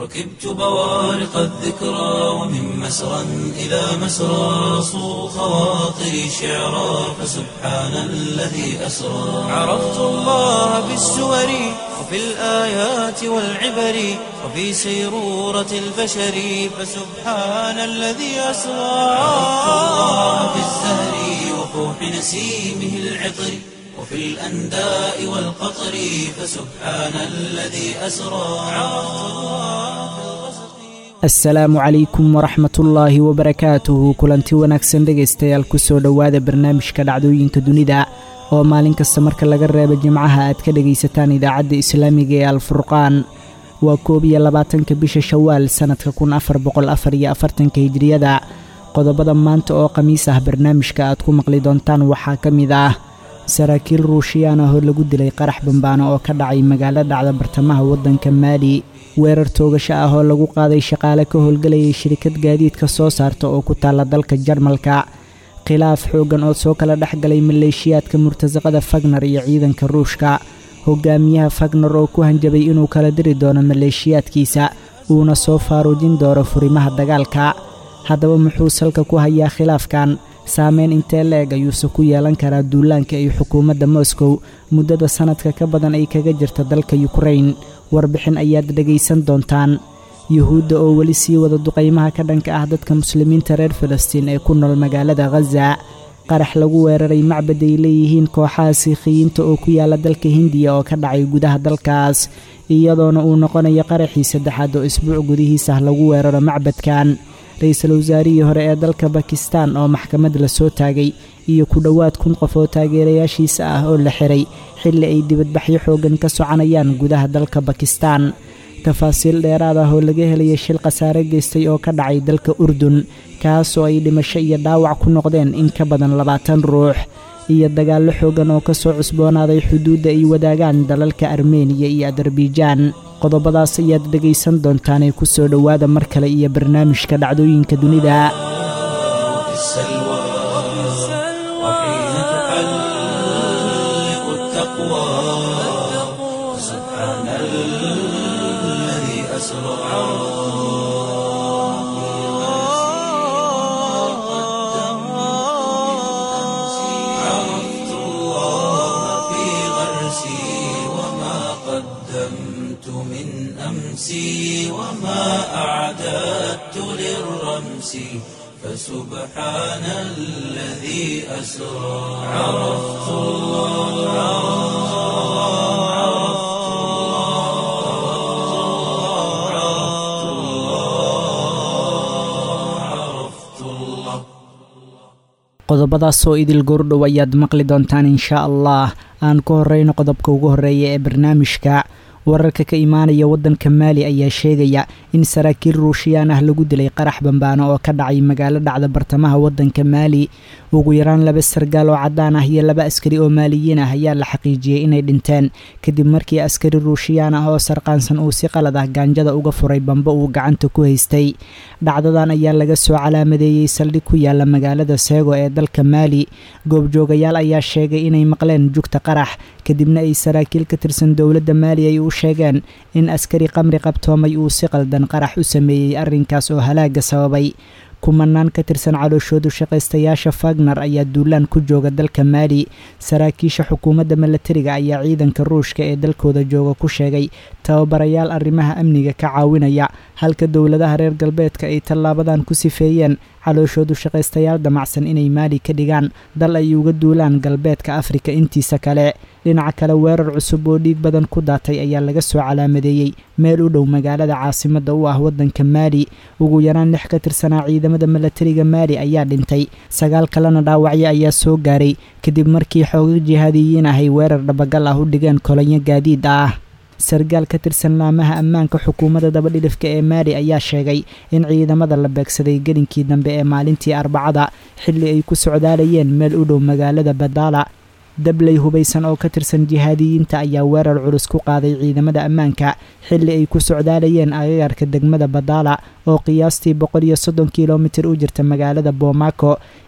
ركبت بوارق الذكرى ومن مسرى إلى مسرى صو خواطري شعرا فسبحان الذي أسرى عرفت الله بالسور وفي الآيات والعبر وفي سيرورة البشر فسبحان الذي أسرى عرفت الله بالزهر وفوح نسيمه العطر وفي الأنداء والقطر فسبحان الذي أسرى عرفت الله في الغسق asalaamu calaykum waraxmatullaahi wabarakaatuhu kulanti wanaagsan dhegaystayaal kusoo dhowaada barnaamijka dhacdooyinka dunida oo maalin kasta marka laga reebo jimcaha aad ka dhegaysataan idaacadda islaamiga ee alfurqaan waa koob iyo labaatanka bisha shawaal sannadka kun afar boqol afar iyo afartanka hijriyada qodobada maanta oo khamiis ah barnaamijka aad ku maqli doontaan waxaa ka mid ah saraakiil ruushiyaan ah oo lagu dilay qarax bambaano oo ka dhacay magaalo dhacda bartamaha waddanka maali weerar toogasho ah oo lagu qaaday shaqaale ka howlgelayay shirikad gaadiidka soo saarta oo ku taalla dalka jarmalka khilaaf xooggan oo soo kala dhex galay maleeshiyaadka murtasaqada fagner iyo ciidanka ruushka hogaamiyaha fagner oo ku hanjabay inuu kala diri doono maleeshiyaadkiisa uuna soo faaruujin doono furimaha dagaalka haddaba muxuu salka ku hayaa khilaafkan saameyn intee la-eg ayuuse ku yeelan karaa duulaanka ay xukuumadda moscow muddada sannadka ka badan ay kaga jirta dalka yukrain warbixin ayaad dhegaysan doontaan yuhuudda oo weli sii wada duqaymaha ka dhanka ah dadka muslimiinta reer falastiin ee ku nool magaalada khaza qarax lagu weeraray macbad ay leeyihiin kooxaha siikhiyiinta oo ku yaala dalka hindiya oo ka dhacay gudaha dalkaas iyadoona uu noqonayo qaraxii saddexaad oo isbuuc gudihiisah lagu weeraro macbadkan ra-iisul wasaarihii hore ee dalka bakistan oo maxkamad la soo taagay iyo ku dhowaad kun qof oo taageerayaashiisa ah oo la xiray xilli ay dibadbaxyo xooggan ka soconayaan gudaha dalka bakistan tafaasiil dheeraad ah oo laga helaya shil khasaare geystay oo ka dhacay dalka urdun kaasoo ay dhimasho iyo dhaawac ku noqdeen in ka badan labaatan ruux iyo dagaallo xooggan oo ka soo cusboonaaday xuduudda ay wadaagaan dalalka armeniya iyo adarbiijaan qodobadaas ayaad dhegaysan doontaanee ku soo dhowaada mar kale iyo barnaamijka dhacdooyinka dunida في السلوى وحين تحلق التقوى سبحان الذي أسرى عرفت الله في غرسي وما قدمت من أمسي وما أعددت للرمس فسبحان الذي أسرى عرفت الله عرفت الله عرفت الله عرفت الله qodobadaasoo idil goordhow ayaad maqli doontaan inshaa allah aan ku horreyno qodobka ugu horreeya ee barnaamijka wararka ka imaanaya waddanka maali ayaa sheegaya in saraakiil ruushiyaan ah lagu dilay qarax bambaano oo ka dhacay magaalo dhacda bartamaha waddanka maali ugu yaraan laba sargaal oo caddaan ah iyo laba askari oo maaliyiin ah ayaa la xaqiijiyey inay dhinteen kadib markii askari ruushiyaan ah oo sarqaansan uu si qalad ah gaanjada uga furay bambo uu gacanta ku haystay dhacdadan ayaa laga soo calaamadeeyey saldhig ku yaala magaalada seego ee dalka maali goobjoogayaal ayaa sheegay inay maqleen jugta qarax kadibna ay saraakiil ka tirsan dowladda maali ay u sheegeen in askari qamri qabtoomay uu si qaldan qarax u sameeyey arrinkaas oo halaaga sababay kumanaan ka tirsan calooshoodu shaqaystayaasha fagner ayaa duulaan ku jooga dalka maali saraakiisha xukuumadda milatariga ayaa ciidanka ruushka ee dalkooda jooga ku sheegay tababarayaal arrimaha amniga ka caawinaya halka dowladaha reer galbeedka ay tallaabadan ku sifeeyeen calooshoodu shaqaystayaal damacsan inay maali ka dhigaan dal ay uga duulaan galbeedka afrika intiisa kale dhinaca kale weerar cusub oo dhiig badan ku daatay ayaa laga soo calaamadeeyey meel u dhow magaalada caasimadda u ah waddanka maali ugu yaraan lix ka tirsanaa ciidamada milatariga maali ayaa dhintay sagaal kalena dhaawacyo ayaa soo gaaray kadib markii xooga jihaadiyiin ahay weerar dhabagal ah u dhigeen kolonyo gaadiid ah sargaal ka tirsan laamaha ammaanka xukuumadda dabadhilifka ee maali ayaa sheegay in ciidamada la beegsaday gelinkii dambe ee maalintii arbacada xilli ay ku socdaalayeen meel u dhow magaalada badaala dabley hubaysan oo ka tirsan jihaadiyiinta ayaa weerar culus ku qaaday ciidamada ammaanka xilli ay ku socdaalayeen agagarka degmada badaala oo qiyaastii boqol iyo soddon kilomitir u jirta magaalada boomako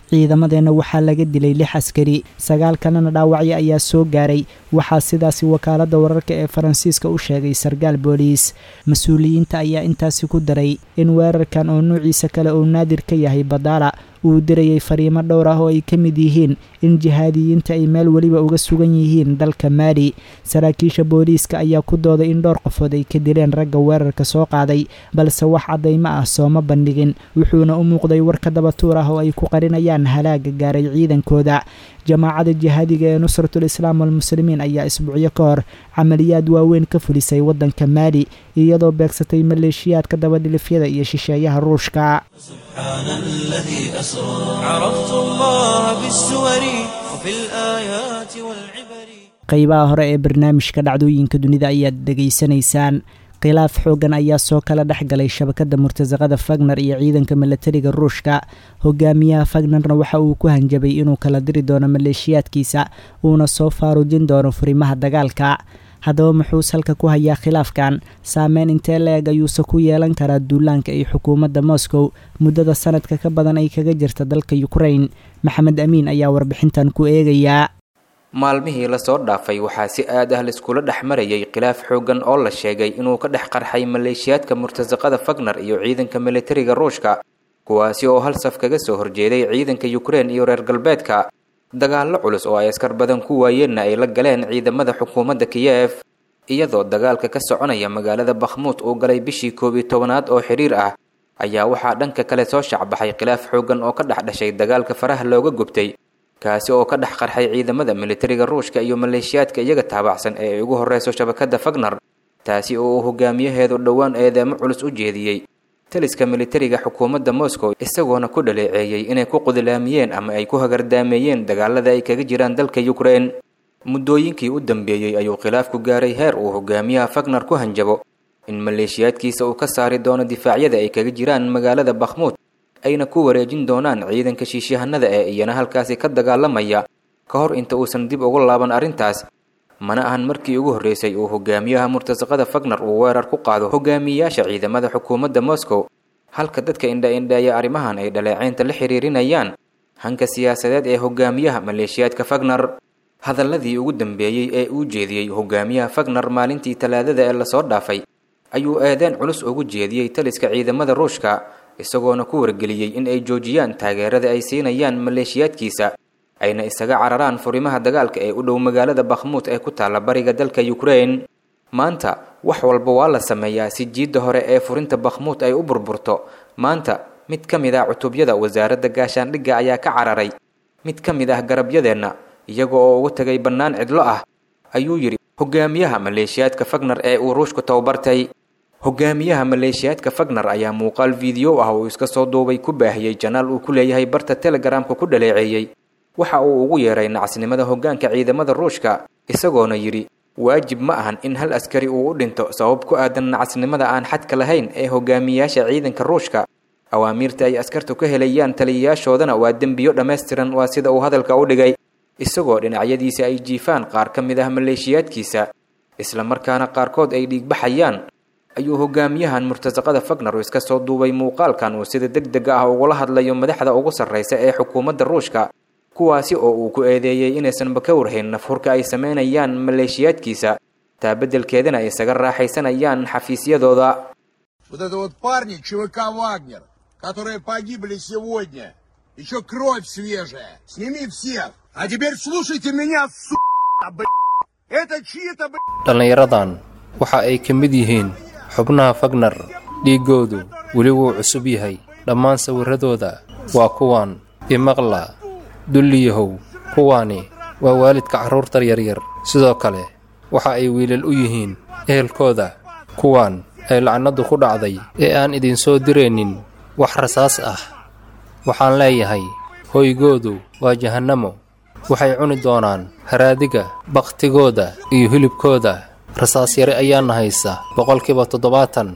ciidamadeenna waxaa laga dilay lix askari sagaal kalena dhaawacyo ayaa soo gaaray waxaa sidaasi wakaaladda wararka ee faransiiska u sheegay sarkaal booliis mas-uuliyiinta ayaa intaasi ku daray in weerarkan oo nuuciisa kale uu naadir ka yahay badaala uu dirayay fariimo dhowr ah oo ay ka mid yihiin in jihaadiyiinta ay meel weliba uga sugan yihiin dalka maali saraakiisha booliiska ayaa ku dooday in dhowr qofood ay ka dileen ragga weerarka soo qaaday balse wax caddaymo ah sooma bandhigin wuxuuna u muuqday warka dabatuur ah oo ay ku qarinayaan halaaga gaaray ciidankooda jamaacada jihaadiga ee nusratul islaam walmuslimiin ayaa isbuucyo ka hor camaliyaad waaweyn ka fulisay waddanka maali iyadoo beegsatay maleeshiyaadka dabadhilifyada iyo shisheeyaha ruushka سبحان الذي أسرى عرفت الله بالسور وفي الآيات والعبر qaybaha hore ee barnaamijka dhacdooyinka dunida ayaad dhegaysanaysaan khilaaf xoogan ayaa soo kala dhex galay shabakadda murtasaqada fagner iyo ciidanka milatariga ruushka hogaamiyaha fagnarna waxa uu ku hanjabay inuu kala diri doono maleeshiyaadkiisa uuna soo faaruujin doono furimaha dagaalka haddaba muxuu salka ku hayaa khilaafkan saameyn intee la-eg ayuuse ku yeelan karaa duulaanka iyo xukuumadda moscow muddada sanadka ka badan ay kaga jirta dalka ukrain maxamed amiin ayaa warbixintan ku eegayaa maalmihii lasoo dhaafay waxaa si aad ah laiskula dhex marayay khilaaf xooggan oo la sheegay inuu ka dhex qarxay maleeshiyaadka murtasaqada fagner iyo ciidanka militariga ruushka kuwaasi oo hal saf kaga soo horjeeday ciidanka ukrein iyo reer galbeedka dagaallo culus oo ay askar badan ku waayeenna ay la galeen ciidamada xukuumadda kiyef iyadoo dagaalka ka soconaya magaalada bakhmuud uu galay bishii koob iyo tobanaad oo xidhiir ah ayaa waxaa dhanka kale soo shacbaxay khilaaf xooggan oo ka dhex dhashay dagaalka faraha looga gubtay kaasi oo ka dhex qarxay ciidamada militariga ruushka iyo maleeshiyaadka iyaga taabacsan ee ay ugu horreyso shabakadda fagner taasi oo uu hogaamiyaheedu dhowaan eedeemo culus u jeediyey taliska militariga xukuumadda moscow isagoona ku dhaleeceeyey inay ku qudilaamiyeen ama ay ku hagardaameeyeen dagaalada ay kaga jiraan dalka ukrein muddooyinkii u dambeeyey ayuu khilaafku gaaray heer uu hogaamiyaha fagner ku hanjabo in maleeshiyaadkiisa uu ka saari doono difaacyada ay kaga jiraan magaalada bakhmuud ayna ku wareejin doonaan ciidanka shiishahanada ee iyana halkaasi ka dagaalamaya ka hor inta uusan dib ugu laaban arrintaas mana ahan markii ugu horreysay uu hogaamiyaha murtasaqada fagner uu weerar ku qaado hogaamiyayaasha ciidamada xukuumadda moscow halka dadka indha-indheeya arrimahan ay dhaleeceynta la xiriirinayaan hanka siyaasadeed ee hogaamiyaha maleeshiyaadka fagner hadalladii ugu dambeeyey ee uu jeediyey hogaamiyaha fagner maalintii talaadada ee lasoo dhaafay ayuu eedeen culus ugu jeediyey taliska ciidamada ruushka isagoona ku wargeliyey in ay joojiyaan taageerada ay siinayaan maleeshiyaadkiisa ayna isaga cararaan furimaha dagaalka ee u dhow magaalada bakhmuud ee ku taalla bariga dalka ukrein maanta wax walba waa la sameeyaa si jiidda hore ee furinta bakhmuud ay u burburto maanta mid ka mid ah cutubyada wasaaradda gaashaandhigga ayaa ka cararay mid ka mid ah garabyadeenna iyaga oo ugu tegay bannaan cidlo ah ayuu yidhi hogaamiyaha maleeshiyaadka fagner ee uu ruushku tababartay hogaamiyaha maleeshiyaadka fagner ayaa muuqaal fiideo ah uu iska soo duubay ku baahiyey janaal uu ku leeyahay barta telegaraamka ku dhaleeceeyey waxa uu ugu yeeray nacasnimada hoggaanka ciidamada ruushka isagoona yidhi waajib ma ahan in hal askari uu u dhinto sabab ku aadan nacasnimada aan xadka lahayn ee hogaamiyayaasha ciidanka ruushka awaamiirta ay askartu ka helayaan taliyayaashoodana waa dembiyo dhammaystiran waa sida uu hadalka u dhigay isagoo dhinacyadiisa ay jiifaan qaar ka mid ah maleeshiyaadkiisa isla markaana qaarkood ay dhiigbaxayaan ayuu hogaamiyahan murtasaqada fagner iska soo duubay muuqaalkan uu sida deg deg ah ugula hadlayo madaxda ugu sarraysa ee xukuumadda ruushka kuwaasi oo uu ku eedeeyey inaysanba ka warhayn nafhurka ay samaynayaan maleeshiyaadkiisa taa beddelkeedana ay isaga raaxaysanayaan xafiisyadooda Вот это вот парни ЧВК «Вагнер», которые погибли сегодня. Еще кровь свежая. Сними всех. А теперь слушайте меня, сука, блядь. Это чьи-то, блядь, dhallinyaradan waxa ay ka mid yihiin xubnaha fagner dhiiggoodu weli wuu cusub yahay dhammaan sawirradooda waa kuwan imaqla dulliyahow kuwaani waa waalidka carruurta yaryar sidoo kale waxa ay wiilal u yihiin ehelkooda kuwan ay lacnaddu ku dhacday ee aan idinsoo diraynin wax rasaas ah waxaan leeyahay hoygoodu waa jahannamo waxay cuni doonaan haraadiga bakhtigooda iyo hilibkooda rasaas yare ayaana haysa boqolkiiba toddobaatan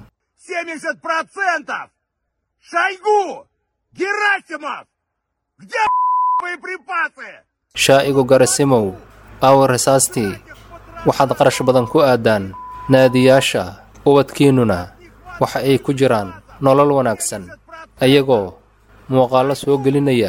70%! Шойгу! Герасимов! Где боеприпасы? shaa'igu garasimow aawa rasaastii waxaad qarash badan ku aadaan naadiyaasha ubadkiinnuna waxa ay ku jiraan nolol wanaagsan ayagoo muuqaallo soo gelinaya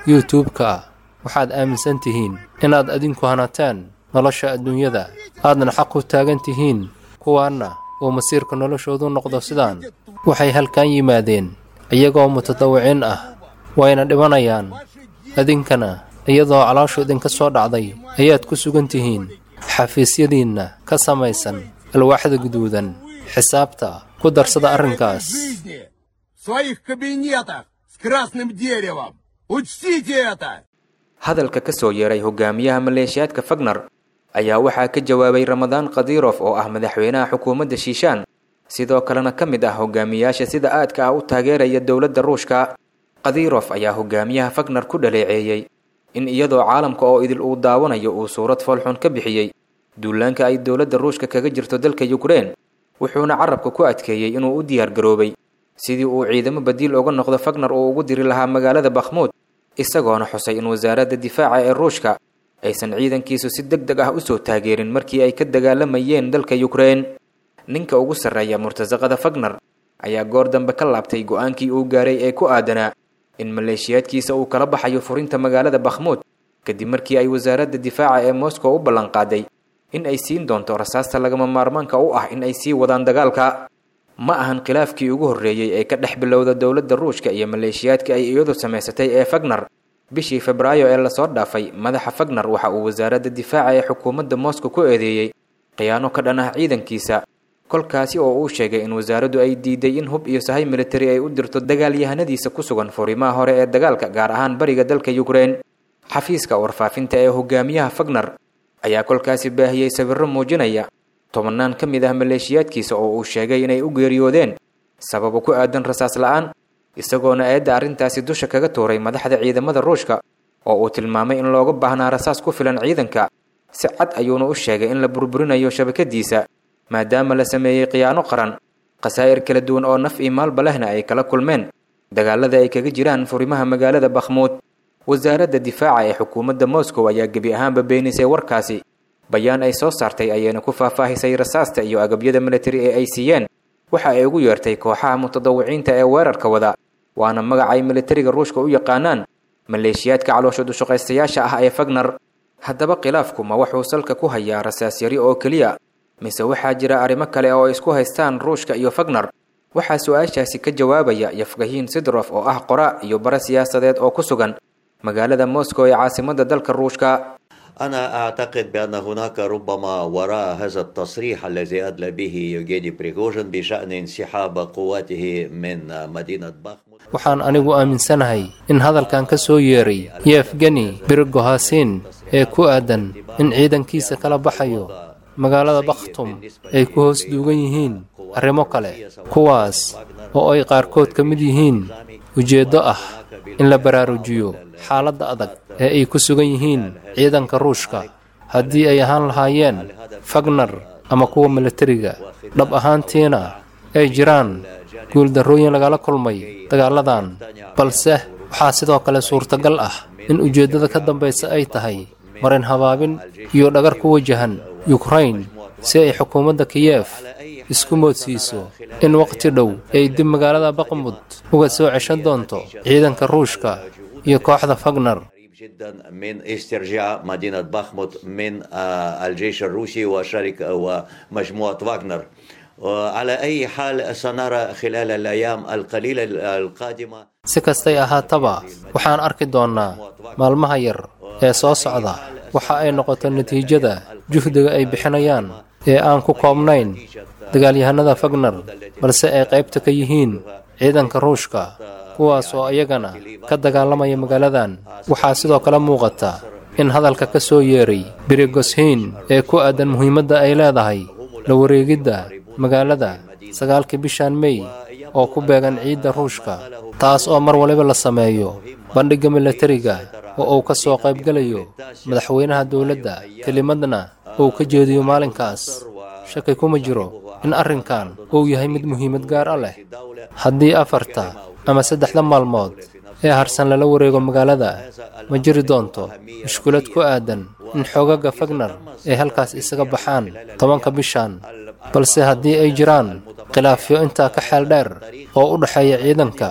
youtube-ka waxaad aaminsan tihiin inaad adinku hanateen nolosha adduunyada aadna xaq u taagan tihiin kuwaanna uu masiirka noloshoodu noqdo sidaan waxay halkan yimaadeen iyagoo mutadawiciin ah wayna dhimanayaan idinkana iyadoo calooshu idinka soo dhacday ayaad ku sugan tihiin xafiisyadiinna ka samaysan alwaaxda guduudan xisaabta ku darsada arrinkaas жизни в своих кабинетах с красным деревом. Учтите это! hadalka ka soo yeeray hogaamiyaha maleeshiyaadka fagner ayaa waxaa ka jawaabay ramadaan khadirof oo ah madaxweynaha xukuumadda shiishaan sidoo kalena ka mid ah hogaamiyaasha sida aadka ah u taageeraya dowladda ruushka khadirof ayaa hogaamiyaha fagner ku dhaleeceeyey in iyadoo caalamka oo idil uu daawanayo uu suurad foolxun ka bixiyey duulaanka ay dowladda ruushka kaga jirto dalka yukrein wuxuuna carabka ku adkeeyey inuu u diyaar garoobay sidii uu ciidamo badiil uga noqdo fagner uu ugu diri lahaa magaalada bakhmuud isagoona xusay in wasaaradda difaaca ee ruushka aysan ciidankiisu si deg deg ah usoo taageerin markii ay ka dagaalamayeen dalka yukrein ninka ugu sarreeya murtasaqada fagner ayaa goor dambe ka laabtay go-aankii uu gaaray ee ku aadanaa in maleeshiyaadkiisa uu kala baxayo furinta magaalada bakhmuud kadib markii ay wasaaradda difaaca ee moscow u ballanqaaday in ay siin doonto rasaasta lagama maarmaanka u ah in ay sii wadaan dagaalka ma ahan khilaafkii ugu horreeyey ee ka dhex bilowda dowladda ruushka iyo maleeshiyaadka ay iyadu samaysatay ee fagner bishii febraayo ee lasoo dhaafay madaxa fagner waxa uu wasaaradda difaaca ee xukuumadda moscow ku eedeeyey khiyaano ka dhan ah ciidankiisa kolkaasi oo uu sheegay in wasaaraddu ay diiday in hub iyo sahay militari ay u dirto dagaalyahanadiisa ku sugan furimaha hore ee dagaalka gaar ahaan bariga dalka yukrein xafiiska warfaafinta ee hogaamiyaha fagner ayaa kolkaasi baahiyey sawirro muujinaya tobannaan ka mid ah maleeshiyaadkiisa oo uu sheegay inay u geeriyoodeen sababo ku aadan rasaas la-aan isagoona eedda arrintaasi dusha kaga tuuray madaxda ciidamada ruushka oo uu tilmaamay in looga baahnaa rasaas ku filan ciidanka si cad ayuuna u sheegay in la burburinayo shabakadiisa maadaama la sameeyey khiyaano qaran khasaa'ir kala duwan oo naf iyo maalba lehna ay kala kulmeen dagaalada ay kaga jiraan furimaha magaalada bakhmuud wasaaradda difaaca ee xukuumadda moscow ayaa gebi ahaanba beenisay warkaasi bayaan ay soo saartay ayayna ku faahfaahisay rasaasta iyo agabyada militari ee ay siiyeen waxa ay ugu yeertay kooxaha mutadawiciinta ee weerarka wada waana magac ay militariga ruushka u yaqaanaan maleeshiyaadka caloosha dushaqaystayaasha ah ee fagner haddaba khilaafku ma wuxuu salka ku hayaa rasaas yari oo keliya mise waxaa jira arrimo kale oo ay isku haystaan ruushka iyo fagner waxaa su-aashaasi ka jawaabaya yafgahiin sidrof oo ah qora iyo bare siyaasadeed oo ku sugan magaalada moscow ee caasimadda dalka ruushka أنا أعتقد بأن هناك ربما وراء هذا التصريح الذي أدلى به يوجيني بريغوجين بشأن انسحاب قواته من مدينة باخمود waxaan anigu aaminsanahay in hadalkan ka soo yeeray yefgeni birgohasin ee ku aadan in ciidankiisa kala baxayo magaalada bakhtum ay ku hoos duugan yihiin arrimo kale kuwaas oo ay qaarkood ka mid yihiin ujeeddo ah in la baraarujiyo xaaladda adag ee ay ku sugan yihiin ciidanka ruushka haddii ay ahaan lahaayeen fagner ama kuwa militariga dhab ahaantiina ay jiraan guuldarrooyin lagala kulmay dagaaladan balse waxaa sidoo kale suurtagal ah in ujeeddada ka dambaysa ay tahay marin habaabin iyo dhagar ku wajahan yukrain si ay xukuumadda kiyef isku moodsiiso in waqti dhow ay dib magaalada baqmud uga soo ceshan doonto ciidanka ruushka iyo kooxda fagner جدا من استرجاع مدينة باخموت من آه، الجيش الروسي وشركة ومجموعة واغنر وعلى أي حال سنرى خلال الأيام القليلة القادمة si kastay ahaataba waxaan arki doonnaa maalmaha yar ee soo socda waxa ay noqoto natiijada juhdiga ay bixinayaan ee aan ku koobnayn dagaalyahanada fagner balse ay qaybta ka yihiin ciidanka ruushka kuwaas oo iyagana ka dagaalamaya magaaladan waxaa sidoo kale muuqata in hadalka ka soo yeeray birigoshiin ee ku aadan muhiimadda ay leedahay la wareegidda magaalada sagaalkii bishan mey oo ku beegan ciidda ruushka taas oo mar waliba la sameeyo bandhigga militariga oo uu ka soo qaybgelayo madaxweynaha dowladda kelimadna uu ka jeediyo maalinkaas shaki kuma jiro in arrinkan uu yahay mid muhiimad gaar ah leh haddii afarta ama saddexda maalmood ee harsan lala wareego magaalada ma jiri doonto mushkulad ku aadan in xoogaga fagner ay halkaas isaga baxaan tobanka bishan balse haddii ay jiraan khilaafyo intaa ka xeel dheer oo u dhexeeya ciidanka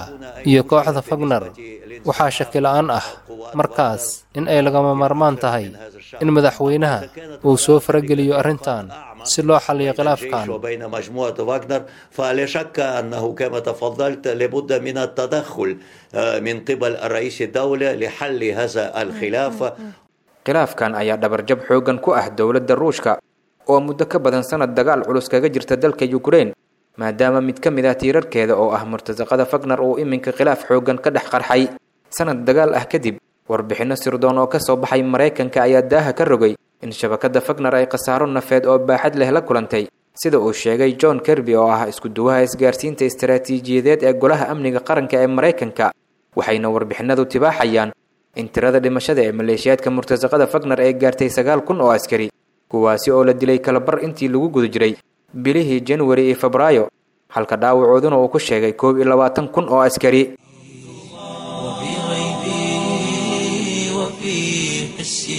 iyo kooxda fagner waxaa shaki la'aan ah markaas in ay lagama maarmaan tahay in madaxweynaha uu soo farageliyo arrintan si loo xalliyo khilaafkan وبين مجموعة واغنر فلا شك أنه كما تفضلت لابد من التدخل آه، من قبل الرئيس الدولة لحل هذا الخلاف khilaafkan ayaa dhabarjab xooggan ku ah dowladda ruushka oo muddo ka badan sanad dagaal culus kaga jirta dalka yukrain maadaama mid ka mid ah tiirarkeeda oo ah murtasaqada fagner uu iminka khilaaf xooggan ka dhex qarxay sanad dagaal ah kadib warbixinno sirdoon oo ka soo baxay maraykanka ayaa daaha ka rogay in shabakadda fagner ay khasaaro nafeed oo baaxad leh la kulantay sida uu sheegay john kerby oo ah isku-duwaha isgaarsiinta istaraatiijiyadeed ee golaha amniga qaranka ee maraykanka waxayna warbixinadu tibaaxayaan in tirada dhimashada ee maleeshiyaadka murtasaqada fagner ay gaartay sagaal kun oo askari kuwaasi oo la dilay kalabar intii lagu guda jiray bilihii januari iyo febraayo halka dhaawacooduna uu ku sheegay koob iyo labaatan kun oo askari وفي غيبي وفي حسي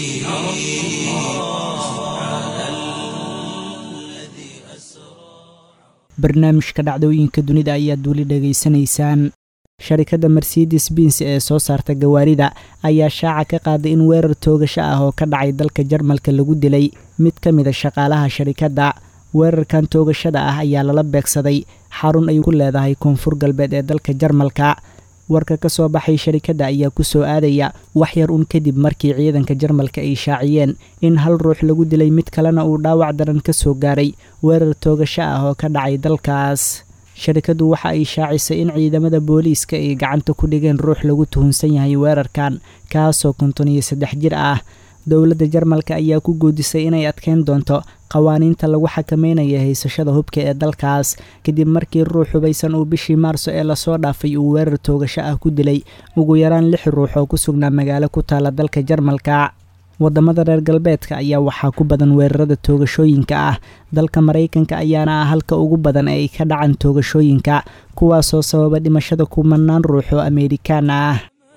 barnaamijka dhacdooyinka dunida ayaad weli dhegaysanaysaan sharikadda mercedes bins ee soo saarta gawaarida ayaa shaaca ka qaaday in weerar toogasho ah oo ka dhacay dalka jarmalka lagu dilay mid ka mid a shaqaalaha sharikadda weerarkan toogashada ah ayaa lala beegsaday xarun ay ku leedahay koonfur galbeed ee dalka jarmalka warka ka soo baxay sharikadda ayaa ku soo aadaya wax yar un kadib markii ciidanka jarmalka ay shaaciyeen in hal ruux lagu dilay mid kalena uu dhaawac daran ka soo gaaray weerar toogasho ah oo ka dhacay dalkaas sharikaddu waxa ay shaacisay in ciidamada booliiska ay gacanta ku dhigeen ruux lagu tuhunsan yahay weerarkan kaasoo konton iyo saddex jir ah dowladda jarmalka ayaa ku goodisay inay adkeyn doonto qawaaniinta lagu xakameynaya haysashada hubka ee dalkaas kadib markii ruux hubaysan uu bishii maarso ee lasoo dhaafay uu weerar toogasho ah ku dilay ugu yaraan lix ruux oo ku sugnaa magaalo ku taala dalka jarmalka wadamada reer galbeedka ayaa waxaa ku badan weerarada toogashooyinka ah dalka maraykanka ayaana ah halka ugu badan ee ay ka dhacaan toogashooyinka kuwaasoo sababa dhimashada kumanaan ruux oo ameerikaan ah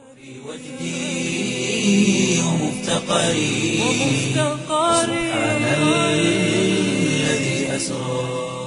وجدي ومفتقري سبحان الذي أسرى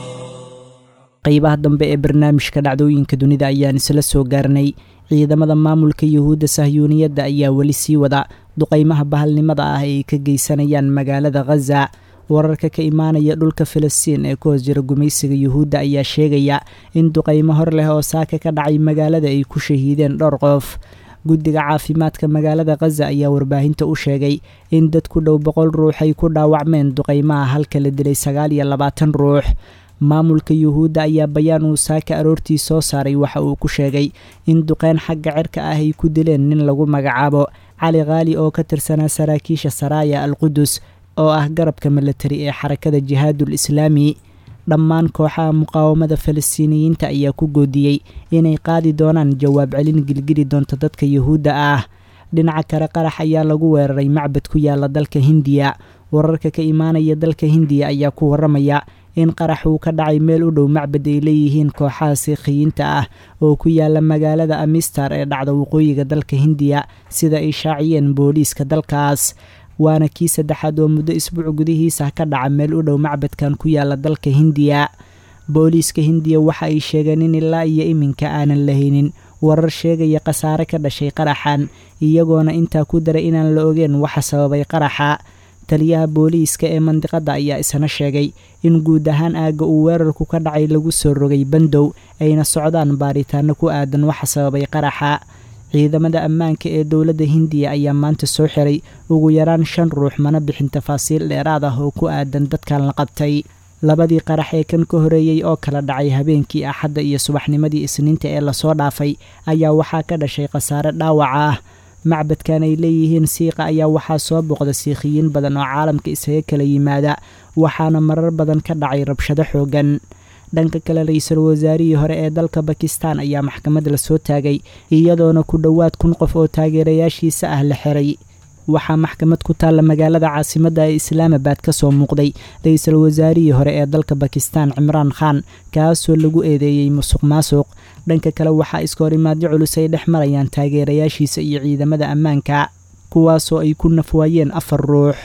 qeybaha dambe ee barnaamijka dhacdooyinka dunida ayaan isla soo gaarnay ciidamada maamulka yuhuudda sahyuuniyadda ayaa weli sii wada duqeymaha bahalnimada ah ay ka geysanayaan magaalada khaza wararka ka imaanaya dhulka filistiin ee ku hoos jira gumaysiga yuhuudda ayaa sheegaya in duqeymo hor leh oo saaka ka dhacay magaalada ay ku shahiideen dhowr qof guddiga caafimaadka magaalada khaza ayaa warbaahinta u sheegay in dad ku dhow boqol ruux ay ku dhaawacmeen duqeymaha halka la dilay sagaal iyo labaatan ruux maamulka yuhuudda ayaa bayaan uu saaka aroortii soo saaray waxa uu ku sheegay in duqeyn xagga cirka ah ay ku dileen nin lagu magacaabo cali khaali oo ka tirsanaa saraakiisha saraaya al qudus oo ah garabka milatari ee xarakada jihaadul islaami dhammaan kooxaha muqaawamada falastiiniyiinta ayaa ku goodiyey inay qaadi doonaan jawaab celin gilgili doonta dadka yuhuudda ah dhinaca kale qarax ayaa lagu weeraray macbad ku yaala dalka hindiya wararka ka imaanaya dalka hindiya ayaa ku waramaya in qarax uu ka dhacay meel u dhow macbad ay leeyihiin kooxaha siikhiyiinta ah oo ku yaala magaalada amistar ee dhacda waqooyiga dalka hindiya sida ay shaaciyeen booliiska dalkaas waana kii saddexaad oo muddo isbuuc gudihiisa ka dhaca meel u dhow macbadkan ku yaala dalka hindiya booliiska hindiya waxa ay sheegeen in ilaa iyo iminka aanan lahaynin warar sheegaya khasaare ka dhashay qaraxan iyagoona intaa ku daray inaan la ogeen waxa sababay qaraxa taliyaha booliiska ee mandiqadda ayaa isna sheegay in guud ahaan aagga uu weerarku ka dhacay lagu soo rogay bandow ayna socdaan baaritaano ku aadan waxa sababay qaraxa ciidamada ammaanka ee dowladda hindiya ayaa maanta soo xiray ugu yaraan shan ruux mana bixin tafaasiil dheeraad ah oo ku aadan dadkan la qabtay labadii qarax ee kan ka horeeyey oo kala dhacay habeenkii axadda iyo subaxnimadii isniinta ee lasoo dhaafay ayaa waxaa ka dhashay khasaare dhaawaca ah macbadkan ay leeyihiin siiqa ayaa waxaa soo booqda siikhiyiin badan oo caalamka isaga kala yimaada waxaana marar badan ka dhacay rabshado xoogan dhanka kale ra-iisul wasaarihii hore ee dalka bakistan ayaa maxkamad la soo taagay iyadoona ku dhowaad kun qof oo taageerayaashiisa ah la xiray waxaa maxkamad ku taalla magaalada caasimadda ee islaamabad ka soo muuqday ra-iisul wasaarihii hore ee dalka bakistan cimraan khan kaasoo lagu eedeeyey musuq maasuq dhanka kale waxaa iska horimaadyo culus ay dhex marayaan taageerayaashiisa iyo ciidamada ammaanka kuwaasoo ay ku nafwaayeen afar ruux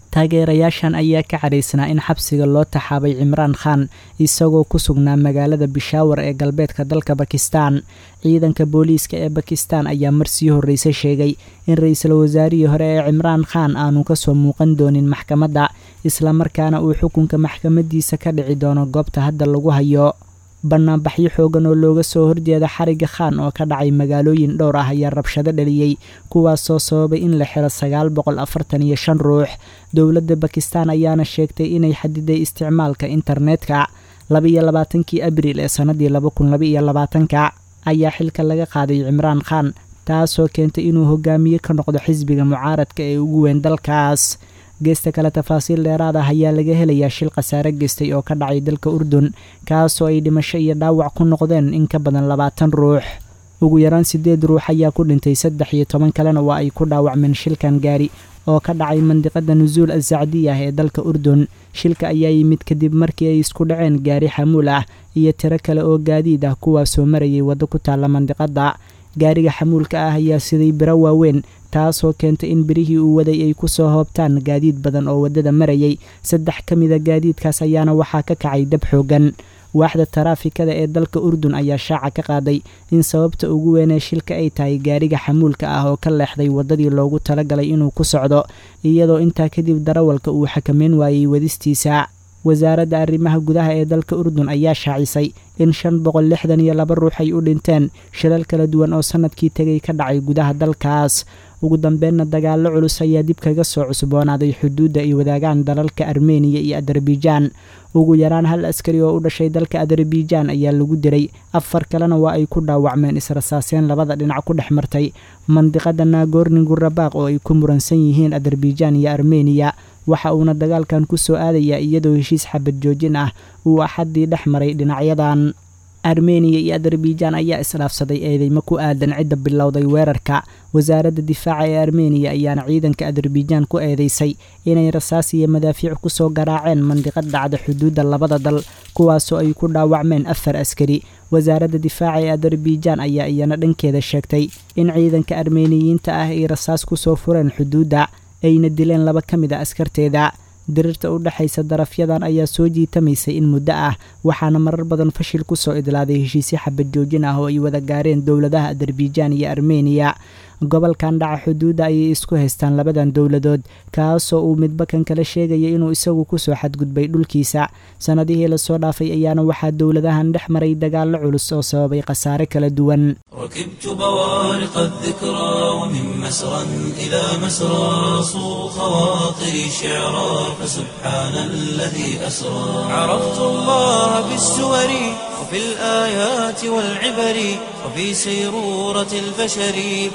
taageerayaashan ayaa ka cadhaysnaa in xabsiga loo taxaabay cimraan khan isagoo ku sugnaa magaalada bishaawar ee galbeedka dalka bakistan ciidanka booliiska ee bakistan ayaa marsii horreyse sheegay in ra-iisul wasaarihii hore ee cimraan khan aanu kasoo muuqan doonin maxkamadda islamarkaana uu xukunka maxkamadiisa ka dhici doono goobta hadda lagu hayo banaanbaxyo xoogan oo looga soo horjeeda xariga khan oo ka dhacay magaalooyin dhowr ah ayaa rabshado dhaliyey kuwaasoo sababay in la xiro sagaal boqol afartan iyo shan ruux dowladda bakistan ayaana sheegtay inay xadiday isticmaalka internetka labaiyo labaatankii abriil ee sannadii laba kun labaiyo labaatanka ayaa xilka laga qaaday cimraan khan taasoo keentay inuu hogaamiye ka noqdo xisbiga mucaaradka ee ugu weyn dalkaas geesta kale tafaasiil dheeraad ah ayaa laga helayaa shil khasaare geystay oo ka dhacay dalka urdun kaasoo ay dhimasho iyo dhaawac ku noqdeen in ka badan labaatan ruux ugu yaraan siddeed ruux ayaa ku dhintay saddex iyo toban kalena waa ay ku dhaawacmeen shilkan gaari oo ka dhacay mandiqada nusuul asacdiyah ee dalka urdun shilka ayaa yimid kadib markii ay isku dhaceen gaari xamuul ah iyo tiro kale oo gaadiid ah kuwaasoo marayay waddo ku taalla mandiqadda gaariga xamuulka ah ayaa siday biro waaweyn taasoo keentay in birihii uu waday ay ku soo hoobtaan gaadiid badan oo waddada marayay saddex ka mida gaadiidkaas ayaana waxaa ka kacay dab xoogan waaxda taraafikada ee dalka urdun ayaa shaaca ka qaaday in sababta ugu weynee shilka ay tahay gaariga xamuulka ah oo ka leexday waddadii loogu talagalay inuu ku socdo iyadoo intaa kadib darawalka uu xakameyn waayey wadistiisa wasaaradda arrimaha gudaha ee dalka urdun ayaa shaacisay in shan boqol lixdan iyo laba ruux ay u dhinteen shilal kala duwan oo sannadkii tegay ka dhacay gudaha dalkaas ugu dambeenna dagaallo culus ayaa dib kaga soo cusboonaaday xuduudda ay wadaagaan dalalka armeniya iyo adarbijan ugu yaraan hal askari oo u dhashay dalka adarbijan ayaa lagu diray afar kalena waa ay ku dhaawacmeen israsaaseen labada dhinac ku dhex martay mandiqada naagorni gurabaaq oo ay ku muransan yihiin adarbijan iyo armeniya waxa uuna dagaalkan ku soo aadayaa iyadoo heshiis xabad joojin ah uu axaddii dhex maray dhinacyadan armeniya iyo adarbijan ayaa isdhaafsaday eedeymo ku aadan cidda bilowday weerarka wasaaradda difaaca ee armeniya ayaana ciidanka adarbijan ku eedeysay inay rasaas iyo madaafiic ku soo garaaceen mandiqad dhacda xuduudda labada dal kuwaasoo ay ku dhaawacmeen afar askari wasaaradda difaaca ee adarbijan ayaa iyana dhankeeda sheegtay in ciidanka armeniyiinta ah ay rasaas ku soo fureen xuduudda ayna dileen laba ka mid a askarteeda dirirta u dhexaysa darafyadan ayaa soo jiitamaysay in muddo ah waxaana marar badan fashil ku soo idlaaday heshiisyo xabad joojin ah oo ay wada gaareen dowladaha adarbijan iyo armeniya gobolkan dhaca xuduudda ayay isku haystaan labadan dowladood kaasoo uu midba kan kala sheegaya inuu isagu kusoo xadgudbay dhulkiisa sannadihii lasoo dhaafay ayaana waxaa dowladahan dhex maray dagaallo culus oo sababay khasaare kala duwan ركبت بوارق الذكرى ومن مسرى إلى مسرى صو خواطري شعرا فسبحان الذي أسرى عرفت الله بالسور وفي الآيات والعبر وفي سيرورة البشر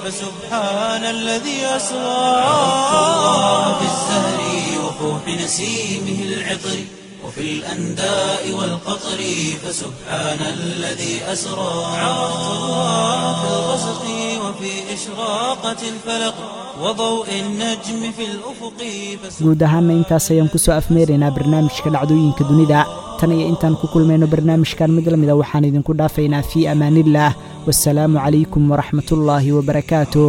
فسبحان الذي أسرى عرفت الله بالزهر وفوح نسيمه العطر وفي الأنداء والقطر فسبحان الذي أسرى عرفت الله في الغسق وفي إشراقة الفلق وضوء النجم في الأفق guud ahaanna intaas ayaan kusoo afmeeraynaa barnaamijka dhacdooyinka dunida tan iyo intaan ku kulmayno barnaamijkan mid la mida waxaan idinku dhaafaynaa fii amaaniillaah wasalaamu calaykum waraxmatullaahi wabarakaatuh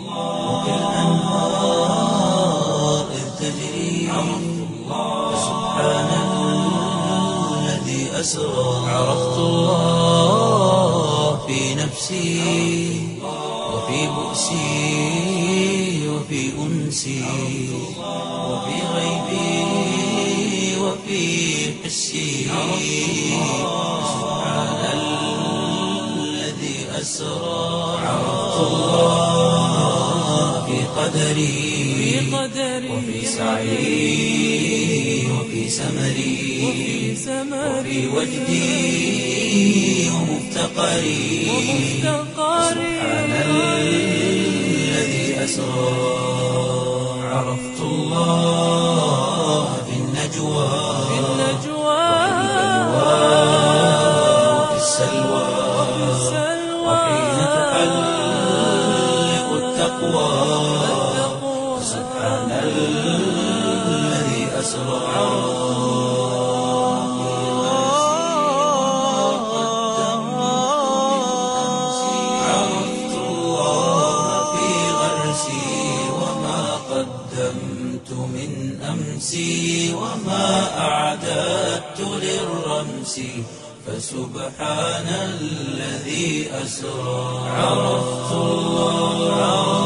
الأنهار إذ تجري فسبحان الذي أسرى عرفت الله في نفسي وفي بؤسي وفي أنسي وفي غيبي وفي حسي سبحان الذي أسرى عرفت الله في قدري وفي سعي وفي سمري وفي وجدي ومفتقري سبحان الذي أسرى عرفت الله في النجوى وفي السلوى وحين تحلق التقوى سبحان الذي أسرى عرفت الله في غرسي وما قدمت من أمس أمسي وما أعددت للرمس فسبحان الذي أسرى عرفت الله